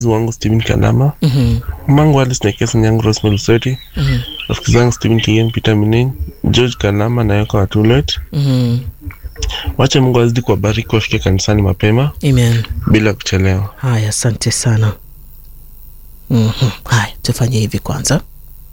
wangu Steven Kalama, Mhm. mamangu Alice Nekesa Nyango Rosemary Lusweti, Mhm. rafiki zangu Steven Kigen, Peter Minin, George Kalama na Yoko Watulet. Mhm. Wache Mungu azidi kuwabariki wafike kanisani mapema Amen. bila kuchelewa. Haya, asante sana. Mhm. Haya, tufanye hivi kwanza,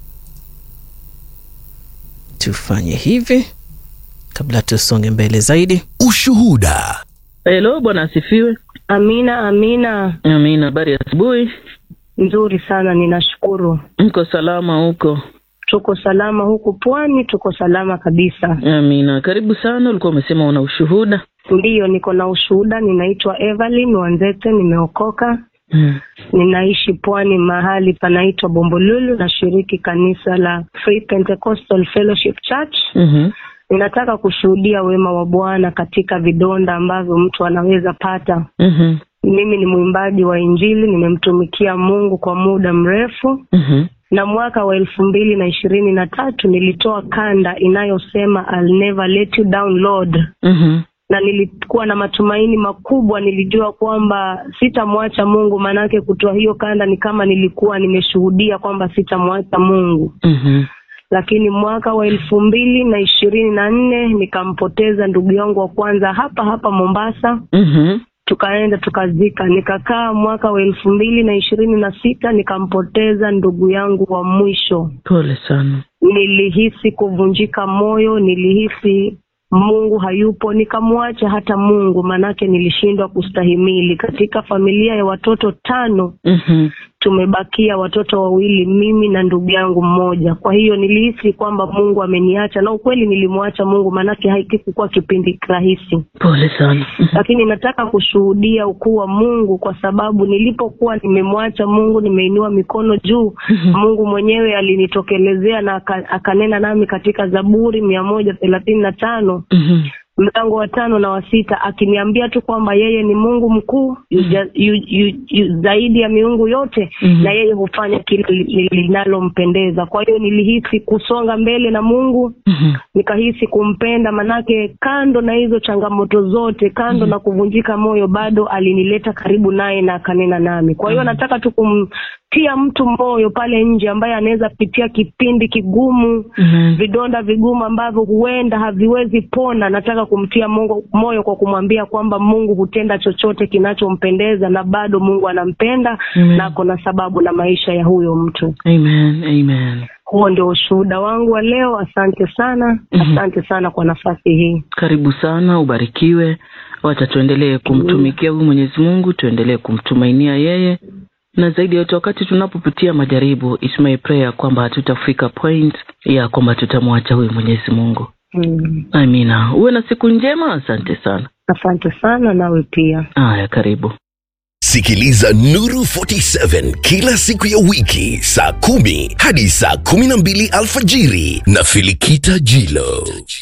tufanye hivi kabla tusonge mbele zaidi. Ushuhuda. Helo, bwana asifiwe. Amina, amina. Amina, habari ya asubuhi. Nzuri sana, ninashukuru. Mko salama huko? Tuko salama huku pwani, tuko salama kabisa. Amina, karibu sana. Ulikuwa umesema una ushuhuda. Ndiyo, niko na ushuhuda. Ninaitwa Evelyn Wanzete, nimeokoka. Mm. Ninaishi pwani, mahali panaitwa Bombolulu. Nashiriki kanisa la Free Pentecostal Fellowship Church. Mhm. Ninataka kushuhudia wema wa Bwana katika vidonda ambavyo mtu anaweza pata. Mhm. Mimi ni mwimbaji wa Injili, nimemtumikia Mungu kwa muda mrefu. Mhm. na mwaka wa elfu mbili na ishirini na tatu nilitoa kanda inayosema I'll never let you down Lord, Mhm. na nilikuwa na matumaini makubwa. Nilijua kwamba sitamwacha Mungu, maanake kutoa hiyo kanda ni kama nilikuwa nimeshuhudia kwamba sitamwacha Mungu. Mhm. Lakini mwaka wa elfu mbili na ishirini na nne nikampoteza ndugu yangu wa kwanza hapa hapa Mombasa Mhm. tukaenda tukazika. Nikakaa mwaka wa elfu mbili na ishirini na sita nikampoteza ndugu yangu wa mwisho. Pole sana. Nilihisi kuvunjika moyo, nilihisi Mungu hayupo, nikamwacha hata Mungu, manake nilishindwa kustahimili. Katika familia ya watoto tano Mhm. tumebakia watoto wawili, mimi na ndugu yangu mmoja. Kwa hiyo nilihisi kwamba Mungu ameniacha, na ukweli nilimwacha Mungu, manake haikikuwa kipindi rahisi Pole sana. Mhm. lakini nataka kushuhudia ukuu wa Mungu kwa sababu nilipokuwa nimemwacha Mungu, nimeinua mikono juu, Mungu mwenyewe alinitokelezea na aka- akanena nami katika Zaburi mia moja thelathini na tano Mhm. mlango wa tano na wa sita akiniambia tu kwamba yeye ni Mungu mkuu yu, ja- yu, yu, yu, zaidi ya miungu yote Mhm. na yeye hufanya kile li- linalompendeza. Kwa hiyo nilihisi kusonga mbele na Mungu Mhm. nikahisi kumpenda, manake kando na hizo changamoto zote, kando na kuvunjika moyo, bado alinileta karibu naye na akanena nami. Kwa hiyo nataka tu kumtia mtu moyo pale nje ambaye anaweza pitia kipindi kigumu, Mhm. vidonda vigumu ambavyo huenda haviwezi pona. Nataka kumtia Mungu moyo kwa kumwambia kwamba Mungu hutenda chochote kinachompendeza na bado Mungu anampenda Amen. na ako na sababu na maisha ya huyo mtu. Amen. Amen. Huo ndio ushuhuda wangu wa leo. Asante sana, Mhm. asante sana kwa nafasi hii. Karibu sana, ubarikiwe. Wacha tuendelee kumtumikia huyu Mwenyezi Mungu, tuendelee kumtumainia yeye, na zaidi ya yote, wakati tunapopitia majaribu, it's my prayer kwamba hatutafika point ya kwamba tutamwacha huyu Mwenyezi Mungu. Mm. Amina. Uwe na siku njema. Asante sana. Asante sana nawe pia. Haya, karibu. Sikiliza Nuru 47 kila siku ya wiki saa kumi hadi saa kumi na mbili alfajiri na Filikita Jilo.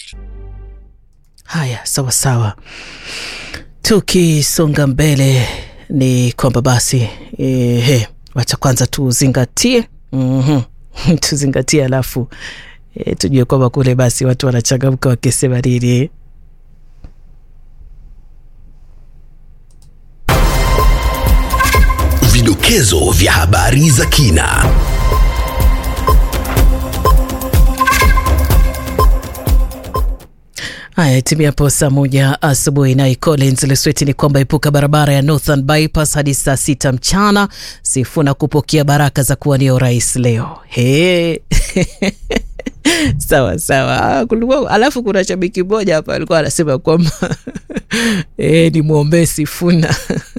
Haya, sawa sawa. Tukisonga mbele ni kwamba basi ehe, wacha kwanza tuzingatie mm tuzingatie, alafu e, tujue kwamba kule basi watu wanachangamka wakisema nini. Vidokezo vya habari za kina. Haya, timia hapo saa moja asubuhi. Naye Collins Lesweti ni kwamba epuka barabara ya Northern Bypass hadi saa sita mchana. Sifuna kupokea baraka za kuwania urais leo. He. sawa sawa. Ah, kulikuwa- Alafu kuna shabiki mmoja hapa alikuwa anasema kwamba e, ni mwombee Sifuna.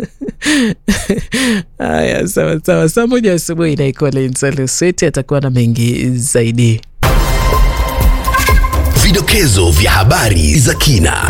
Haya, sawa sawa. Saa moja asubuhi naye Collins Lesweti atakuwa na mengi zaidi. Vidokezo vya habari za kina.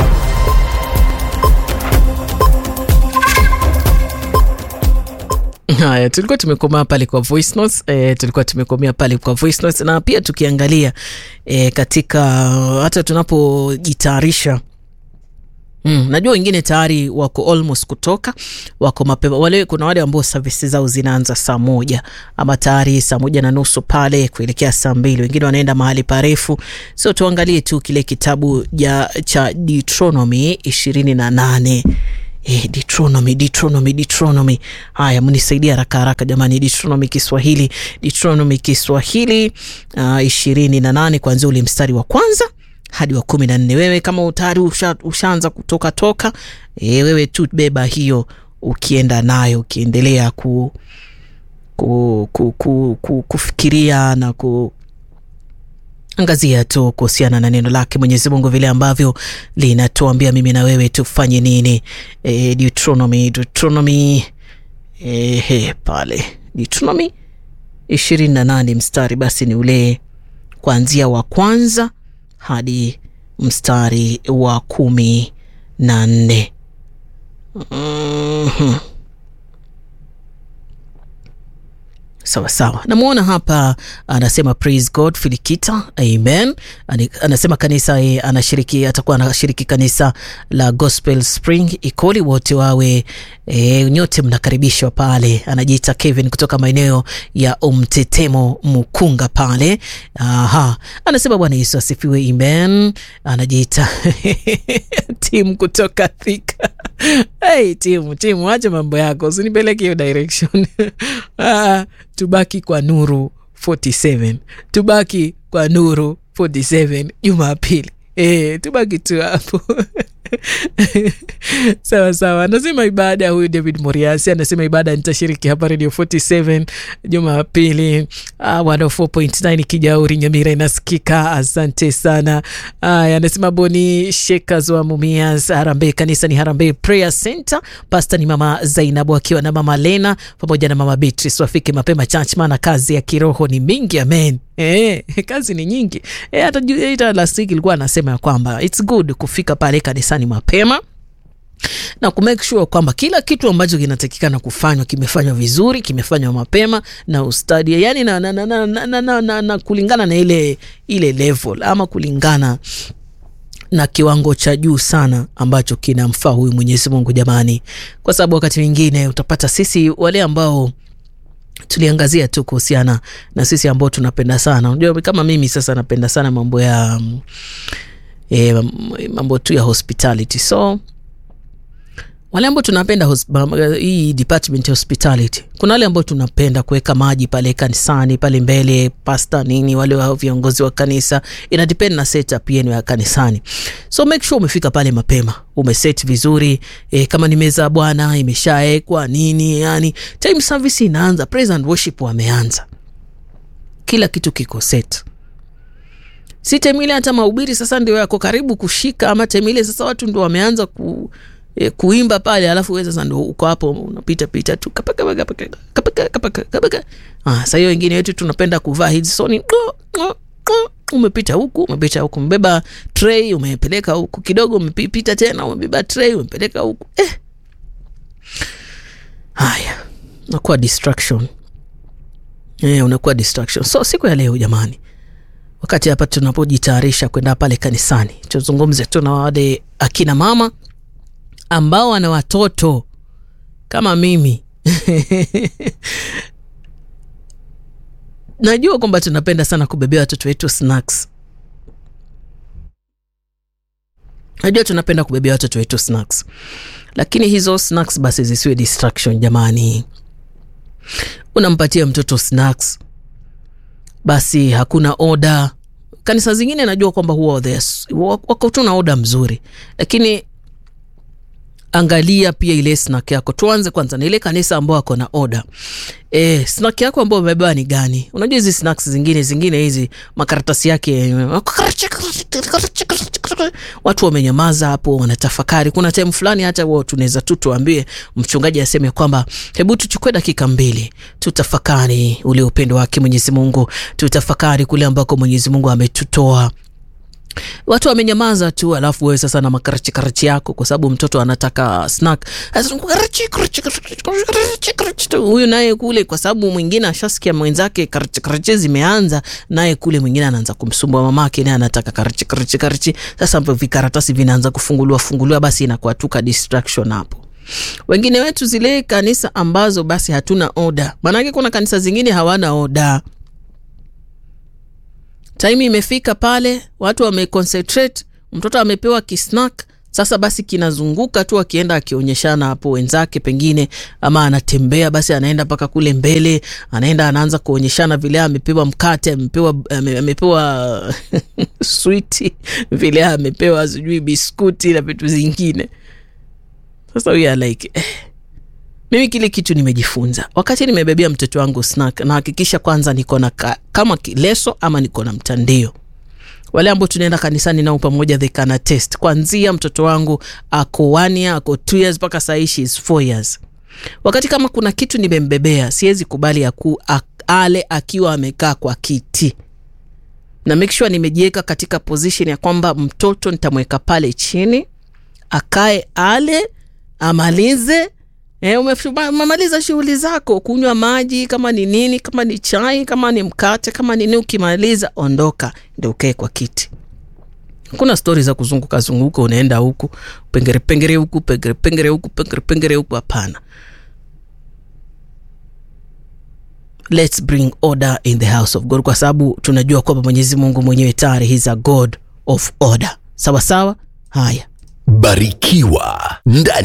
Haya, tulikuwa tumekomea pale kwa voice notes, e, tulikuwa tumekomea pale kwa voice notes, na pia tukiangalia e, katika hata tunapojitayarisha Mm, najua wengine tayari wako almost kutoka wako mapema wale, kuna wale ambao servisi zao zinaanza saa moja ama tayari saa moja na nusu pale kuelekea saa mbili wengine wanaenda mahali parefu, so tuangalie tu kile kitabu ja, cha Deuteronomy ishirini na nane Eh, Deuteronomy, Deuteronomy, Deuteronomy. Haya, mnisaidia haraka haraka jamani. Deuteronomy Kiswahili, Deuteronomy Kiswahili uh, ishirini na nane kuanzia ule mstari wa kwanza hadi wa kumi na nne. Wewe kama tayari usha, ushaanza kutoka toka e, wewe tu beba hiyo ukienda nayo ukiendelea ku, ku, ku, ku, ku, kufikiria na ku angazia tu kuhusiana na neno lake Mwenyezi Mungu vile ambavyo linatuambia mimi na wewe tufanye nini. E, Deuteronomy, Deuteronomy e, he, pale Deuteronomy ishirini na nane mstari basi ni ule kuanzia wa kwanza hadi mstari wa kumi na nne. Mhm. Sawa sawa, namwona hapa anasema praise God Filikita, amen. Ani- Anasema kanisa eh, anashiriki, atakuwa anashiriki kanisa la Gospel Spring Ikoli, wote wawe e, nyote mnakaribishwa pale. Anajiita Kevin kutoka maeneo ya Umtetemo Mukunga pale. Aha, anasema Bwana Yesu asifiwe, amen. Anajiita timu kutoka Thika. Hey, timu timu, acha mambo yako, usinipeleke hiyo direction. Ah, tubaki kwa Nuru 47, tubaki kwa Nuru 47 Jumapili. Eh, tubaki tu hapo sawa sawa. Anasema ibada, huyu David Moriasi anasema ibada nitashiriki hapa Radio 47 Jumapili. Ah, 104.9 Kijauri Nyamira inasikika. Asante sana. Aya, anasema Boni Shekas wa Mumias Harambee, kanisa ni Harambee Prayer Center. Pasta ni mama Zainabu akiwa na mama Lena pamoja na mama Beatrice, wafike mapema church, maana kazi ya kiroho ni mingi. Amen. Eh, kazi ni nyingi. Eh, hata ju- hata last week ilikuwa anasema ya kwamba it's good kufika pale kanisani mapema na kumake sure kwamba kila kitu ambacho kinatakikana kufanywa kimefanywa vizuri, kimefanywa mapema na ustadi, yani na, na, na, na, na, na, na, na, na kulingana na ile ile level ama kulingana na kiwango cha juu sana ambacho kinamfaa huyu Mwenyezi Mungu jamani, kwa sababu wakati mwingine utapata sisi wale ambao tuliangazia tu kuhusiana na sisi ambao tunapenda sana, unajua kama mimi sasa napenda sana mambo ya mm, eh, mambo tu ya hospitality so wale ambao tunapenda hos- ma- hii department ya hospitality, kuna wale ambao tunapenda kuweka maji pale kanisani pale mbele, pasta nini, wale wa viongozi wa kanisa, ina depend na setup yenu ya kanisani. So make sure umefika pale mapema, umeset vizuri e, kama ni meza ya Bwana imeshaekwa nini, yani time service inaanza, praise and worship wameanza, kila kitu kiko set si time ile hata mahubiri sasa ndio yako karibu kushika, ama time ile sasa watu ndio wameanza ku, e, kuimba pale, alafu wewe sasa ndio uko hapo unapita pita tu kapaka kapaka kapaka kapaka kapaka. Ah, sasa hiyo wengine wetu tunapenda kuvaa hizi soni umepita huku umepita huku, umebeba tray umepeleka huku kidogo, umepita tena umebeba tray umepeleka huku eh. Haya, unakuwa distraction eh, unakuwa distraction. So siku ya leo jamani, wakati hapa tunapojitayarisha kwenda pale kanisani, tuzungumze tu na wale akina mama ambao wana watoto kama mimi najua kwamba tunapenda sana kubebea watoto wetu snacks. Najua tunapenda kubebea watoto wetu snacks, lakini hizo snacks basi zisiwe distraction jamani. Unampatia mtoto snacks basi hakuna oda. Kanisa zingine najua kwamba huwa there's- wako tu na oda mzuri, lakini angalia pia ile snack yako. Tuanze kwanza na ile kanisa ambao ako na oda. E, snack yako ambayo umebeba ni gani? Unajua hizi snacks zingine zingine hizi makaratasi yake watu wamenyamaza hapo, wanatafakari. Kuna time fulani hata wao tunaweza tu tuambie mchungaji aseme kwamba hebu tuchukue dakika mbili tutafakari ule upendo wake Mwenyezi Mungu, tutafakari kule ambako Mwenyezi Mungu ametutoa watu wamenyamaza tu, alafu wewe sasa na makarachi karachi yako, kwa sababu mtoto anataka snack. Sasa karachi, karachi, karachi, karachi, karachi tu. Huyu naye kule, kwa sababu mwingine ashasikia mwenzake karachi karachi zimeanza, naye kule mwingine anaanza kumsumbua mamake, naye anataka karachi karachi karachi. Sasa hapo vikaratasi vinaanza kufunguliwa funguliwa, basi inakuwa tu ka distraction hapo. Wengine wetu zile kanisa ambazo basi hatuna oda, maanake kuna kanisa zingine hawana oda time imefika pale, watu wameconcentrate, mtoto amepewa kisnack, sasa basi kinazunguka tu akienda akionyeshana hapo wenzake pengine ama anatembea basi anaenda mpaka kule mbele anaenda anaanza kuonyeshana vile amepewa mkate amepewa ame- amepewa switi vile amepewa sijui biskuti na vitu zingine sasa we are like eh. mimi kile kitu nimejifunza wakati nimebebea mtoto wangu snack nahakikisha kwanza niko na ka, kama leso ama niko na mtandio wale ambao tunaenda kanisani nao pamoja they can attest kwanzia mtoto wangu ako one year ako two years mpaka sahii she is four years wakati kama kuna kitu nimembebea siwezi kubali aku, a, ale akiwa amekaa kwa kiti na make sure nimejiweka katika position ya kwamba mtoto nitamweka pale chini akae ale amalize E, umemaliza shughuli zako kunywa maji kama ni nini kama ni chai kama ni mkate kama ni nini ukimaliza ondoka ndio ukae kwa kiti kuna stori za kuzunguka zunguka unaenda huku pengere pengere huku pengere pengere huku pengere pengere huku hapana let's bring order in the house of god kwa sababu tunajua kwamba mwenyezi mungu mwenyewe tayari he's a god of order sawa sawa haya barikiwa ndani